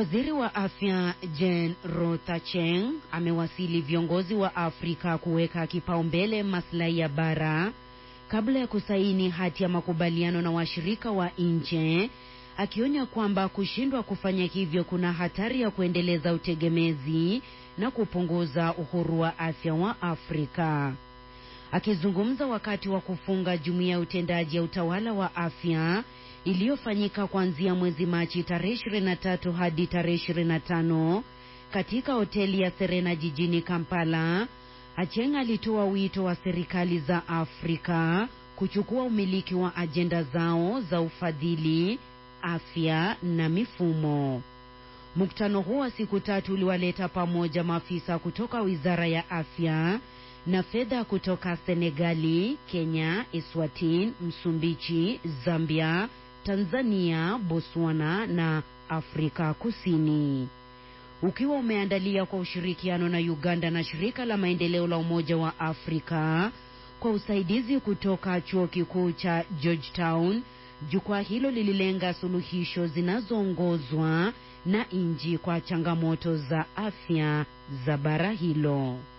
Waziri wa afya Jen Rothacheng amewasili viongozi wa Afrika kuweka kipaumbele maslahi ya bara kabla ya kusaini hati ya makubaliano na washirika wa nje, akionya kwamba kushindwa kufanya hivyo kuna hatari ya kuendeleza utegemezi na kupunguza uhuru wa afya wa Afrika. Akizungumza wakati wa kufunga jumuiya ya utendaji ya utawala wa afya iliyofanyika kuanzia mwezi Machi tarehe 23 hadi tarehe 25 katika hoteli ya Serena jijini Kampala, Acheng alitoa wito wa serikali za Afrika kuchukua umiliki wa ajenda zao za ufadhili, afya na mifumo. Mkutano huo wa siku tatu uliwaleta pamoja maafisa kutoka Wizara ya Afya na fedha kutoka Senegali, Kenya, Eswatini, Msumbiji, Zambia, Tanzania, Botswana na Afrika Kusini. Ukiwa umeandalia kwa ushirikiano na Uganda na shirika la maendeleo la Umoja wa Afrika kwa usaidizi kutoka chuo kikuu cha Georgetown, jukwaa hilo lililenga suluhisho zinazoongozwa na nchi kwa changamoto za afya za bara hilo.